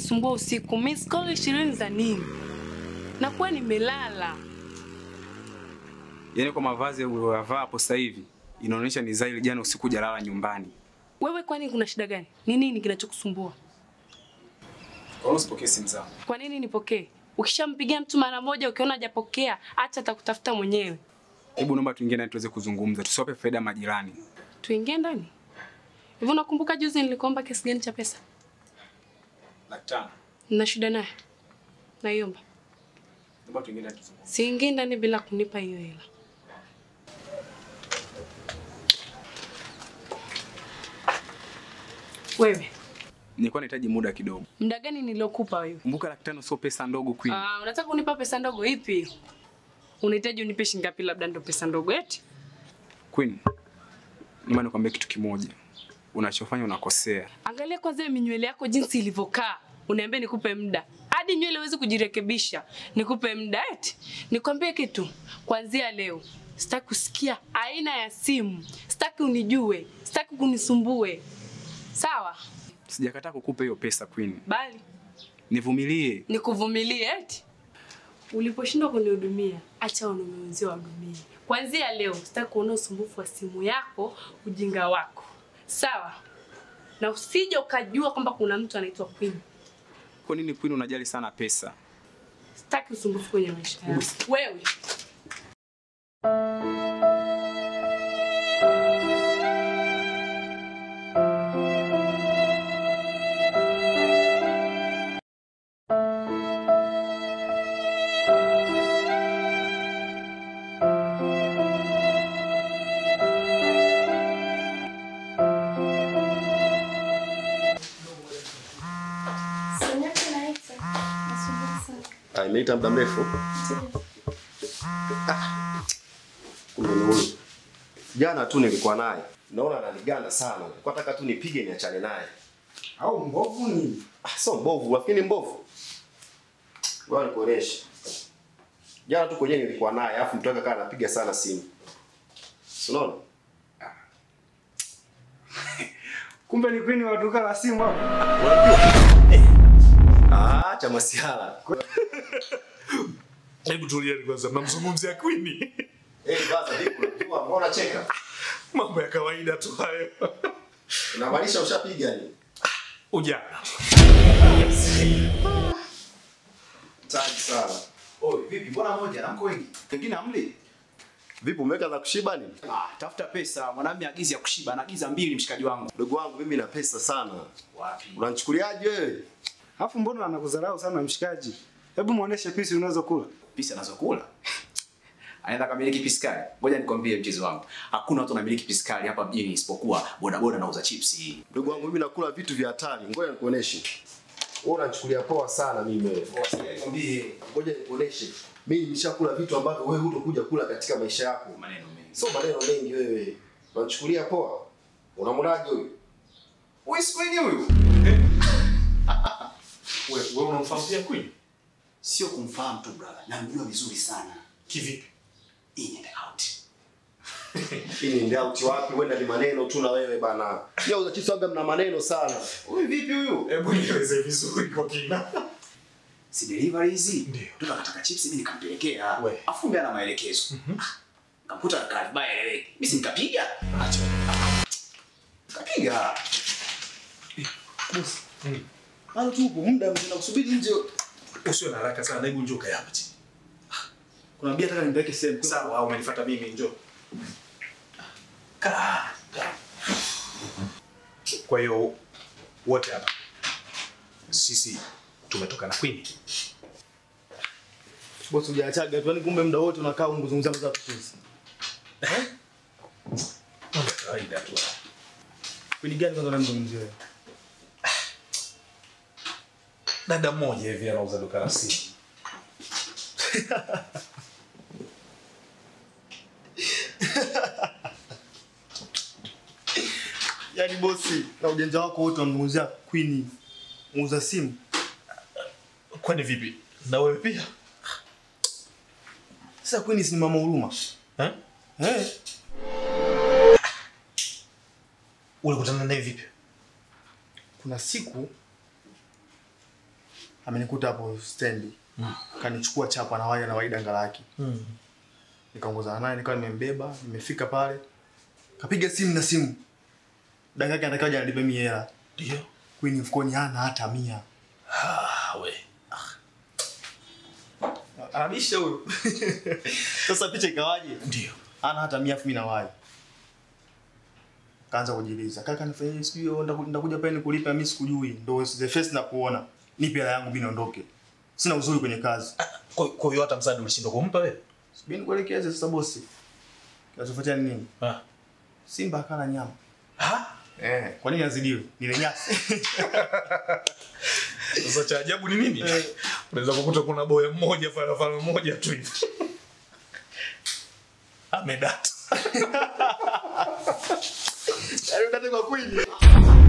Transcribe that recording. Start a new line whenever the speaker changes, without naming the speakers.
kunisumbua usiku. Miss call ishirini za nini? Nakuwa nimelala.
Yaani kwa mavazi uliyovaa hapo sasa hivi inaonyesha ni Zaili jana usiku jalala nyumbani.
Wewe kwani kuna shida gani? Ni nini kinachokusumbua?
Kwa nini usipokee simu zangu?
Kwa nini nipokee? Ukishampigia mtu mara moja ukiona hajapokea, acha atakutafuta mwenyewe.
Hebu naomba tuingie ndani tuweze kuzungumza, tusiwape faida majirani.
Tuingie ndani. Hivi unakumbuka juzi nilikuomba kiasi gani cha pesa?
Laki tano.
Nina shida naye. Naiomba.
Naomba tuingie ndani tuzungumze.
Siingii ndani bila kunipa hiyo hela. Wewe,
Nilikuwa nahitaji muda kidogo.
muda gani niliokupa wewe?
Kumbuka laki tano sio pesa ndogo Queen.
Ah, unataka kunipa pesa ndogo ipi? Unahitaji unipe shilingi ngapi labda ndo pesa ndogo eti?
Queen. Naomba nikwambie kitu kimoja. Unachofanya unakosea.
Angalia kwanza hiyo minywele yako jinsi ilivyokaa. Uniambie nikupe muda. Hadi nywele huwezi kujirekebisha. Nikupe muda eti. Nikwambie kitu. Kuanzia leo sitaki kusikia aina ya simu. Sitaki unijue. Sitaki kunisumbue. Sawa?
Sijakataa kukupa hiyo pesa Queen.
Bali
Nivumilie.
nikuvumilie eti. Uliposhindwa kunihudumia, acha wanaume wenzio wahudumie. Kuanzia leo sitaki kuona usumbufu wa simu yako, ujinga wako. Sawa? Na usije ukajua kwamba kuna mtu anaitwa Queen.
Kwa nini Queen unajali sana pesa?
Sitaki usumbufu kwenye maisha yangu. Wewe
Ah, imeita muda mrefu. Ah, Kumbe ni huyu. Jana tu nilikuwa naye. Naona ananiganda sana. Kwa nataka tu nipige niachane naye.
Au mbovu nini?
Ah, sio mbovu, lakini mbovu. Wewe nikuoneshe. Jana tu kwenyewe nilikuwa naye, afu mtu akakaa anapiga sana simu. Si Unaona?
Kumbe ni Queen wa duka la simu hapo.
Ah, cha masihala.
Hebu tulieni kwanza, mnamzungumzia Queen?
Eh, baza vipi? Unajua mbona cheka?
Mambo ya kawaida tu hayo.
Unamaanisha ushapiga ni?
Ujana.
Tagi sana.
Oi, vipi? Mbona moja na mko wengi? Wengine hamli?
Vipi umeweka za kushiba nini?
Ah, tafuta pesa. Mwanamume agizi ya kushiba, anaagiza mbili mshikaji wangu.
Ndugu wangu mimi na pesa sana.
Wapi?
Unanichukuliaje wewe?
Alafu mbona anakudharau sana mshikaji? Hebu muoneshe pisi unazokula.
Pisi anazokula. Anaenda kamiliki piskali. Ngoja nikwambie mchezo wangu. Hakuna watu wanamiliki piskali hapa mjini isipokuwa bodaboda nauza chipsi.
Ndugu wangu mimi nakula vitu vya hatari. Ngoja nikuoneshe. Wewe unanichukulia poa sana mimi wewe.
Nikwambie
Ngoja nikuoneshe. Mimi nimeshakula vitu ambavyo wewe hutokuja kula katika maisha yako.
maneno mengi.
Sio maneno mengi wewe. Unanichukulia poa. Unamwonaje huyu?
Wewe si Queen huyu?
Wewe wewe unamfahamu pia Queen?
Sio kumfahamu tu brother. Namjua vizuri sana.
Kivipi?
In and out.
Hii ni ndauti wapi? Wenda ni maneno tu na wewe bana. Yeye uzachiso waga mna maneno sana.
Huyu vipi huyu?
Hebu nieleze vizuri kwa kina.
Si delivery hizi?
Ndio.
Mtoto akataka chips mimi nikampelekea.
We.
Afu kumbe ana maelekezo. Kamkuta kaa vibaya eleweki. Mimi si nikapiga.
Acha.
Kapiga.
Bado tu upo muda mzima kusubiri nje.
Usiwe na haraka sana, hebu njoo kae hapa chini.
Kuna bia nataka nimpeleke sehemu.
Sawa, au umenifuata mimi njoo. Kaa. kaa. Kwa hiyo wote hapa sisi tumetoka na Queen.
Boss hujaachaga tu, yani kumbe muda wote unakaa unguzungumza za tutuzi.
Mambo ya kawaida tu.
Queen gani kwanza unamzungumzia wewe?
Dada mmoja hivi anauza duka la simu.
Yaani bosi, na ujanja wako wote unamzungumzia Queen muuza simu.
Kwani vipi? Na wewe pia?
Sasa Queen si ni mama huruma.
Eh?
Eh?
Ulikutana naye vipi?
Kuna siku amenikuta hapo stendi kanichukua chapa na waya na waida ngalaki
Mm.
nikaongozana naye nikawa nimembeba nimefika pale kapiga simu na simu dada yake anataka aje anilipe mie hela
Ndio.
Queen mfukoni hana hata mia
Ah, we.
anabisha huyo sasa picha ikawaje
Ndio.
ana hata mia afu mimi na wai kaanza kujiuliza kaka nifanyie sijui ndaku- ndakuja pale nikulipa mimi sikujui ndo the first na kuona nipe hela yangu mimi niondoke sina uzuri kwenye kazi
Kwa kwa hiyo hata msaada ulishindwa kumpa wewe?
mimi nikuelekeze sasa bosi kinachofuatia ni nini
Ah.
simba akala nyama
Ah.
eh kwa nini azidiwe nile nyasi
Sasa cha ajabu ni nini? Unaweza kukuta kuna boya mmoja farafara mmoja tu hivi. Amedata.
Yaani unataka kwa Queen